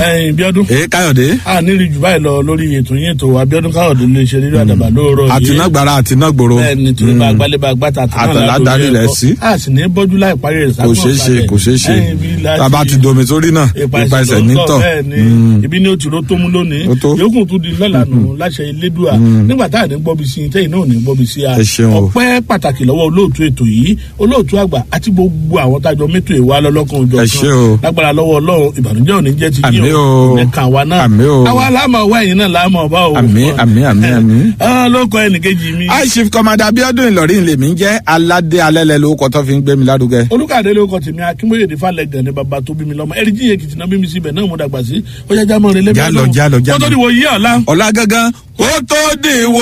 ẹyin bíọ́dún èé káyọ̀dé a nírí jù báyìí lọ lórí ètò yín ètò abiodun káyọ̀dé lè ṣe rírọ àdàbà lóòrọ̀ yìí àtinágbára àtinágbòro bẹ́ẹ̀ni torí bá gbálẹ̀ bá gbàtà Àtàlà darí rẹ̀ sí. a sì ní bọ́jú láì parí rẹ̀ kò ṣeé ṣe kò ṣeé ṣe tàbá ti domi sórí náà ipa ẹsẹ̀ nítọ̀ bẹ́ẹ̀ni ibi ni o ti ro tó mú lónìí Ó tó. yòókù tún di lọ́la nù láṣẹ elédùà nígbà tá à ní gbọ́bi sí i tẹ́yìn náà ò ní gbọ́bi sí a Ẹ ṣeun o. ọpẹ́ pàtàkì lọ́wọ́ olóòtú ètò yìí olóòtú àgbà àti gbogbo àwọn tájọ mẹ́tò ìwà lọ́lọ́kan òjò Ẹ ṣé o. lágbára lọ́wọ́ ọlọ́run ìbànújẹ́ ò ní jẹ́ ti Àmín yín o. nìkan wa náà Àmín o. àwa láàmú ọwọ́ ẹ̀yìn náà láàmú ọba o Àmín, àmín, àmín, àmín. Ah, ló kọ ẹnìkejì mi aishif kọmọdé abiodun ìlọrin lèmi ń jẹ́ aládé alẹ́lẹ́ lórúkọ tó fi ń gbé mi lárugẹ. olùkàdé ló kọ tèmi akínbóyè ní falẹgàn ní baba tó bí mi lọmọ ẹrí jíye kìtìnà bí mi síbẹ̀ náà mo dàgbà sí ó yá jámọ́ rẹ lẹ́bi Já lọ, já lọ, já kó tó lọ. di wo yí ọ̀la. ọ̀la gangan kó tó dìwọ́.